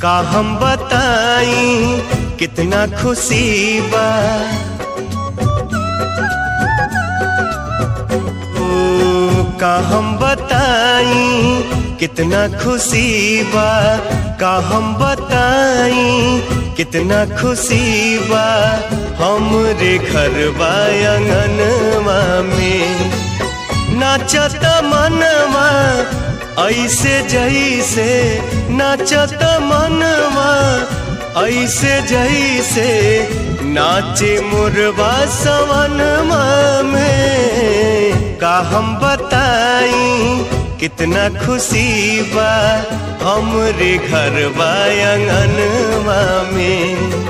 का हम बताई कितना खुशी बा ओ, का हम बताई कितना खुशी बा का हम बताई कितना खुशी बा हमरे घर आंगनवा में नाचत मनवा ऐसे जैसे नाचत मनवा ऐसे जैसे नाचे मुरवा सवनमा में का हम बताई कितना खुशी बा हमरे घर आंगनवा में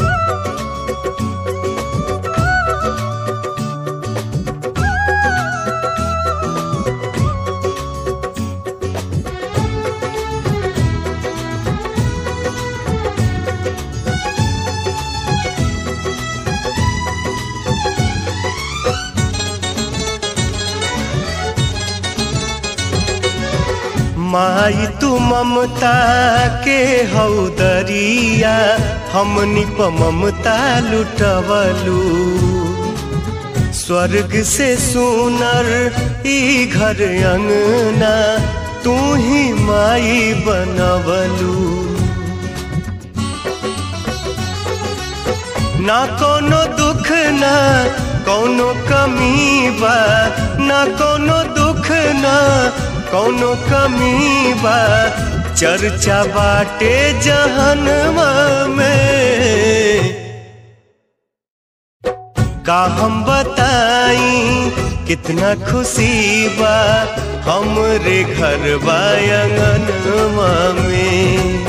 माई तू ममता के हौदरिया हमनी प ममता लुटवलू स्वर्ग से सुनर ई घर अंगना तू ही माई बनवलू ना कोनो दुख ना कोनो कमी बा ना कोनो दुख ना कौनो कमी बा चर्चा बाटे जहनवा में का हम बताई कितना खुशी बा हमरे घर आंगनवा में